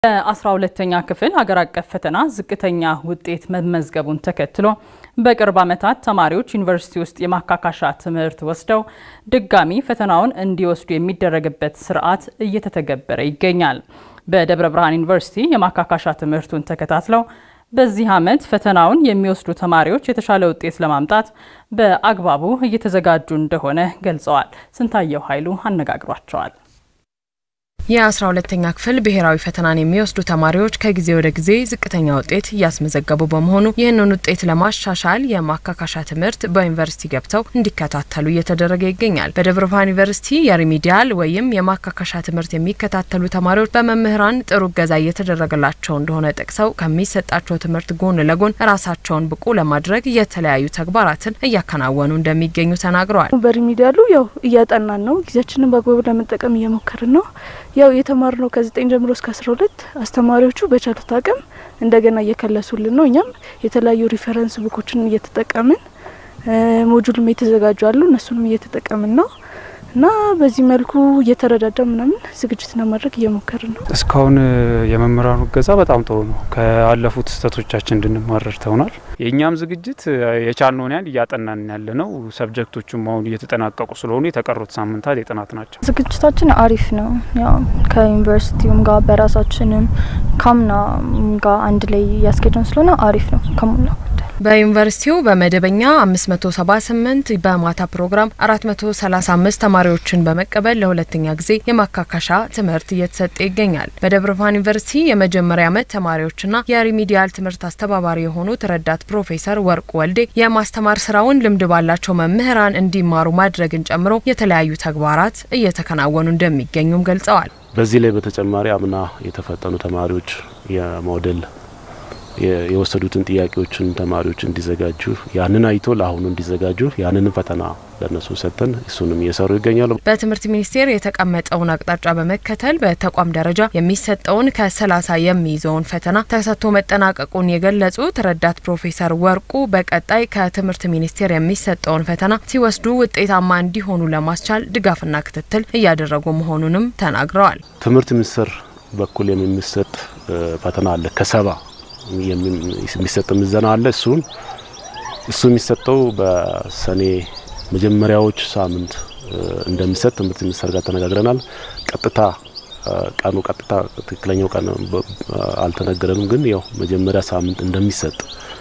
በአስራ ሁለተኛ ክፍል ሀገር አቀፍ ፈተና ዝቅተኛ ውጤት መመዝገቡን ተከትሎ በቅርብ ዓመታት ተማሪዎች ዩኒቨርሲቲ ውስጥ የማካካሻ ትምህርት ወስደው ድጋሚ ፈተናውን እንዲወስዱ የሚደረግበት ስርዓት እየተተገበረ ይገኛል። በደብረ ብርሃን ዩኒቨርሲቲ የማካካሻ ትምህርቱን ተከታትለው በዚህ ዓመት ፈተናውን የሚወስዱ ተማሪዎች የተሻለ ውጤት ለማምጣት በአግባቡ እየተዘጋጁ እንደሆነ ገልጸዋል። ስንታየው ኃይሉ አነጋግሯቸዋል። የአስራ ሁለተኛ ክፍል ብሔራዊ ፈተናን የሚወስዱ ተማሪዎች ከጊዜ ወደ ጊዜ ዝቅተኛ ውጤት እያስመዘገቡ በመሆኑ ይህንን ውጤት ለማሻሻል የማካካሻ ትምህርት በዩኒቨርሲቲ ገብተው እንዲከታተሉ እየተደረገ ይገኛል። በደብረ ብርሃን ዩኒቨርሲቲ የሪሚዲያል ወይም የማካካሻ ትምህርት የሚከታተሉ ተማሪዎች በመምህራን ጥሩ እገዛ እየተደረገላቸው እንደሆነ ጠቅሰው ከሚሰጣቸው ትምህርት ጎን ለጎን ራሳቸውን ብቁ ለማድረግ የተለያዩ ተግባራትን እያከናወኑ እንደሚገኙ ተናግረዋል። በሪሚዲያሉ ያው እያጠናን ነው። ጊዜያችንን በአግባቡ ለመጠቀም እየሞከርን ነው። ያው የተማርነው ከዘጠኝ ጀምሮ እስከ አስራ ሁለት አስተማሪዎቹ በቻሉት አቅም እንደገና እየከለሱልን ነው። እኛም የተለያዩ ሪፈረንስ ቡኮችን እየተጠቀምን ሞጁልም የተዘጋጁ አሉ እነሱንም እየተጠቀምን ነው እና በዚህ መልኩ እየተረዳዳ ምናምን ዝግጅት ለማድረግ እየሞከርን ነው። እስካሁን የመምህራኑ እገዛ በጣም ጥሩ ነው። ካለፉት ስህተቶቻችን እንድንማር ረድተውናል። የእኛም ዝግጅት የቻልነውን ያህል እያጠናን ያለ ነው። ሰብጀክቶቹም አሁን እየተጠናቀቁ ስለሆኑ የተቀሩት ሳምንታት የጥናት ናቸው። ዝግጅታችን አሪፍ ነው። ያው ከዩኒቨርሲቲውም ጋር በራሳችንም ካምና ጋር አንድ ላይ እያስኬድን ስለሆነ አሪፍ ነው ከሞላ በዩኒቨርሲቲው በመደበኛ 578 በማታ ፕሮግራም 435 ተማሪዎችን በመቀበል ለሁለተኛ ጊዜ የማካካሻ ትምህርት እየተሰጠ ይገኛል። በደብረ ብርሃን ዩኒቨርሲቲ የመጀመሪያ ዓመት ተማሪዎችና የሪሚዲያል ትምህርት አስተባባሪ የሆኑት ረዳት ፕሮፌሰር ወርቁ ወልዴ የማስተማር ስራውን ልምድ ባላቸው መምህራን እንዲማሩ ማድረግን ጨምሮ የተለያዩ ተግባራት እየተከናወኑ እንደሚገኙም ገልጸዋል። በዚህ ላይ በተጨማሪ አምና የተፈተኑ ተማሪዎች የሞዴል የወሰዱትን ጥያቄዎችን ተማሪዎች እንዲዘጋጁ ያንን አይቶ ለአሁኑ እንዲዘጋጁ ያንንም ፈተና ለእነሱ ሰጥተን እሱንም እየሰሩ ይገኛሉ። በትምህርት ሚኒስቴር የተቀመጠውን አቅጣጫ በመከተል በተቋም ደረጃ የሚሰጠውን ከሰላሳ የሚይዘውን ፈተና ተሰጥቶ መጠናቀቁን የገለጹት ረዳት ፕሮፌሰር ወርቁ በቀጣይ ከትምህርት ሚኒስቴር የሚሰጠውን ፈተና ሲወስዱ ውጤታማ እንዲሆኑ ለማስቻል ድጋፍና ክትትል እያደረጉ መሆኑንም ተናግረዋል። ትምህርት ሚኒስቴር በኩል የሚሰጥ ፈተና አለ ከሰባ የሚሰጥ ምዘና አለ። እሱን እሱ የሚሰጠው በሰኔ መጀመሪያዎች ሳምንት እንደሚሰጥ ትምህርት ሚኒስቴር ጋር ተነጋግረናል። ቀጥታ ቀኑ ቀጥታ ትክክለኛው ቀን አልተነገረንም፣ ግን ያው መጀመሪያ ሳምንት እንደሚሰጥ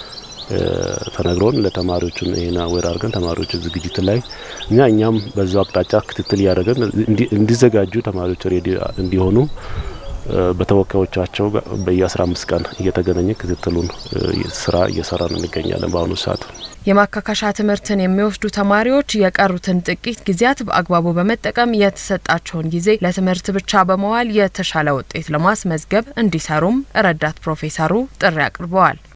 ተነግሮን ለተማሪዎቹን ይሄን አዌር አድርገን ተማሪዎች ዝግጅት ላይ እኛ እኛም በዛው አቅጣጫ ክትትል እያደረገን እንዲዘጋጁ ተማሪዎች ሬዲ እንዲሆኑ በተወካዮቻቸው በየ15 አምስት ቀን እየተገናኘ ክትትሉን ስራ እየሰራን እንገኛለን። በአሁኑ ሰዓት የማካካሻ ትምህርትን የሚወስዱ ተማሪዎች የቀሩትን ጥቂት ጊዜያት በአግባቡ በመጠቀም የተሰጣቸውን ጊዜ ለትምህርት ብቻ በመዋል የተሻለ ውጤት ለማስመዝገብ እንዲሰሩም ረዳት ፕሮፌሰሩ ጥሪ አቅርበዋል።